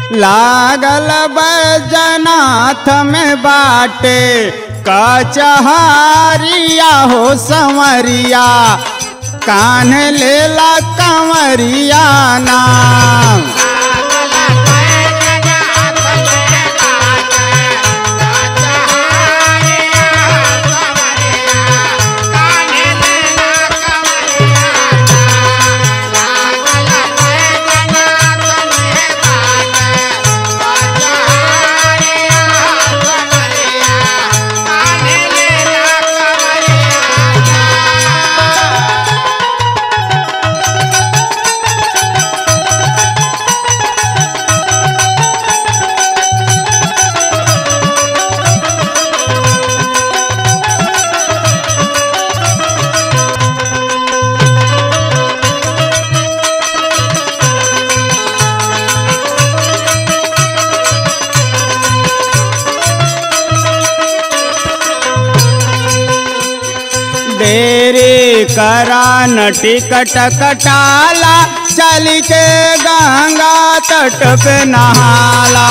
लागल बैजनाथ में बाटे कचहरिया हो संवरिया कान लेला कंवरिया नाम देरी करा न टिकट कटाला चल के गंगा तट पे नहाला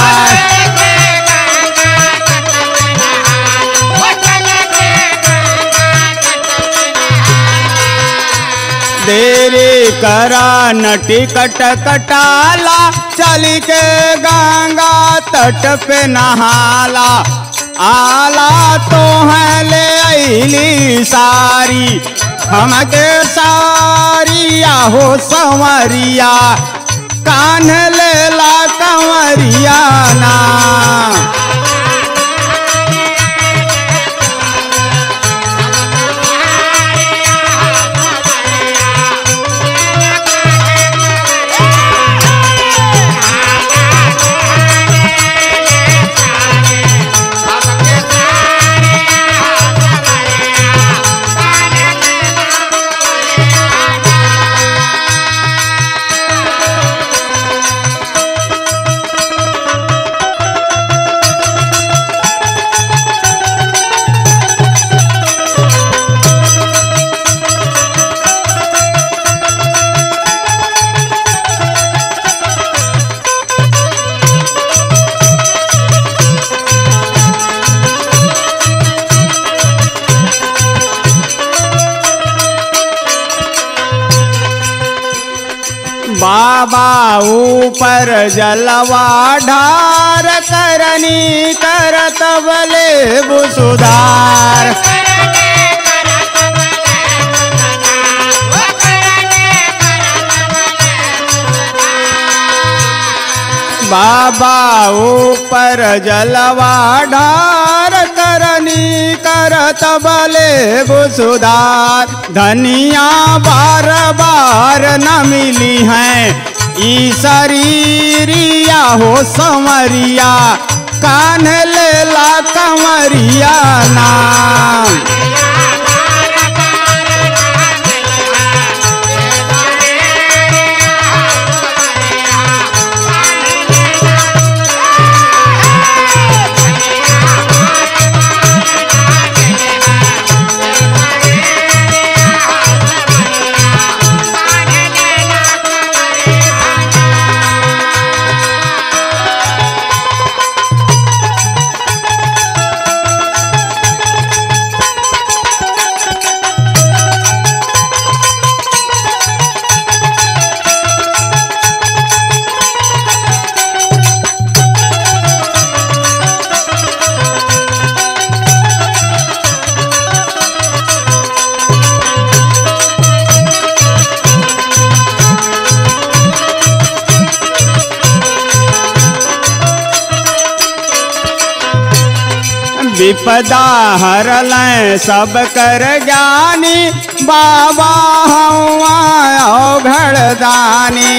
देरी करा न टिकट कटाला चल के गंगा तट पे नहाला आला तो है ले अली सारी हमके सारिया हो संवरिया कान लेला कंवरिया ना बाबा ऊपर जलवा ढार करनी करत बले बुसुधार बाबा ऊपर जलवा ढार करनी करत बले बुसुधार धनिया बार बार न मिली हैं ई शरीरिया हो संवरिया कान लेला कंवरिया नाम विपदा हरल सब कर ज्ञानी बाबा हवा घड़दानी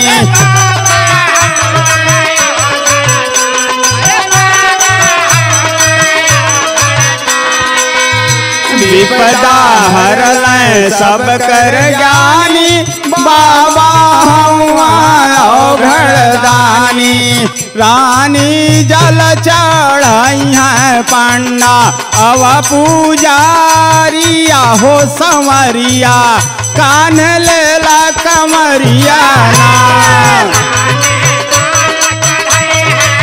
विपदा हरल सब कर ज्ञानी बाबा हवा घड़दानी रानी जल चढ़ाई है पंडा अव पूजारिया हो संवरिया कान लेला कमरिया ना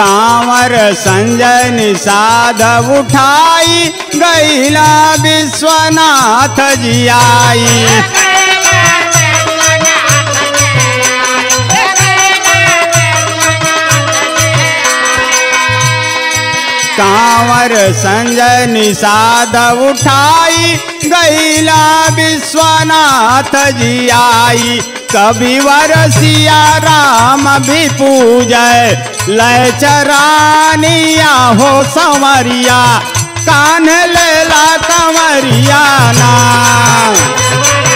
कांवर संजय निषाद उठाई गैला विश्वनाथ जी आई कांवर संजय निषाद उठाई गैला विश्वनाथ जी आई कविवर सिया राम भी पूजय लय चरानिया हो संवरिया कान लेला कंवरिया ना